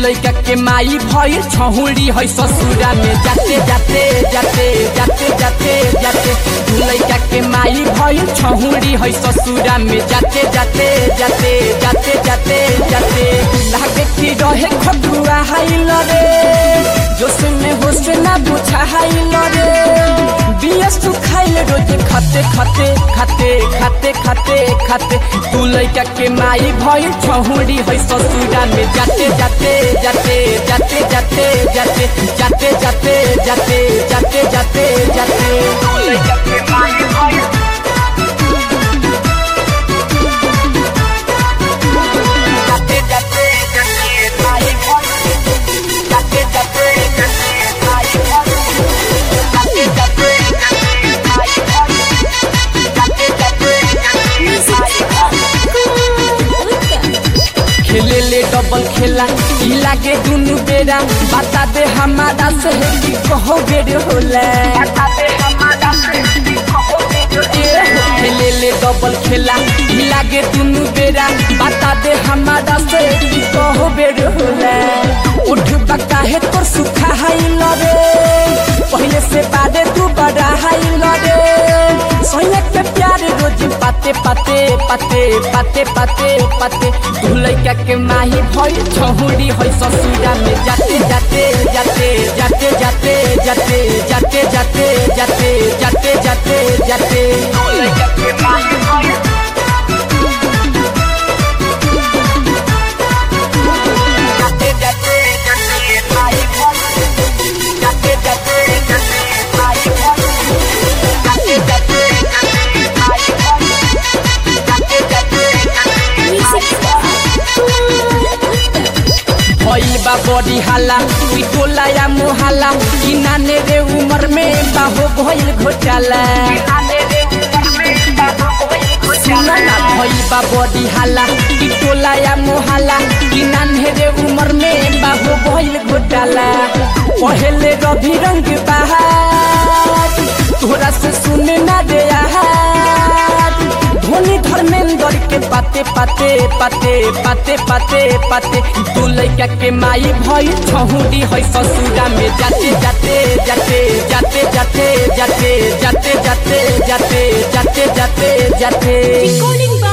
लैका के माई भइल छहुरी है ससुरा में जाते जाते जाते जाते जाते जाते दू लैका के माई भइल छहुरी है ससुरा में जाते जाते जाते जाते जाते जाते लागे कि रहे खटुआ हाइल रे जोश में होश ना बुझा हाइल रे बियस तू खाइल रोज खाते खाते खाते खाते खाते खाते तू लैका के माई भइल छहुरी है ससुरा में जाते जाते जाते जाते जाते जाते जाते जाते जाते जाते जाते जाते तू लैका के माई भइल जाते जाते जाते माई भइल जाते जाते जाते माई भइल जाते जाते जाते माई भइल जाते जाते जाते माई भइल खेले ले डबल खेला ई लागे दुनु बेरा बता दे हमारा से कि कहो बेर होला बता दे हमारा से कि कहो बेर खेले ले डबल खेला ई लागे दुनु बेरा बता दे हमारा से कि कहो बेर होला उठ बका है तोर सुखा हाई लरे पहले से बादे तू बड़ा हाई लरे सोने के प्यार रोज पाते पाते पाते पाते पाते पाते तू लैका के माही भइल छहुरी है ससुरा में जाते जाते जाते जाते जाते जाते जाते जाते जाते जाते जाते जाते तू लैका के माही भइल जाते जाते जाते माही भइल जाते जाते जाते माही भइल जाते जाते जाते माही भइल जाते जाते जाते माही भइल भइल बा बड़ी हाला ई टोला या मोहाला ई नाने रे उमर में बाहो भइल घोटाला सुना ना भइल बा बड़ी हाला ई टोला या मोहाला ई नाने रे उमर में बाहो भइल घोटाला पहले रवि रंग बहार तोरा से सुने ना रे आहार धोनी धर्मेंद्र के पाते पाते पाते पाते पाते पाते तू लैका के माई भई छहुरी है ससुरा में जाते जाते जाते जाते जाते जाते जाते जाते जाते जाते जाते जाते Recording by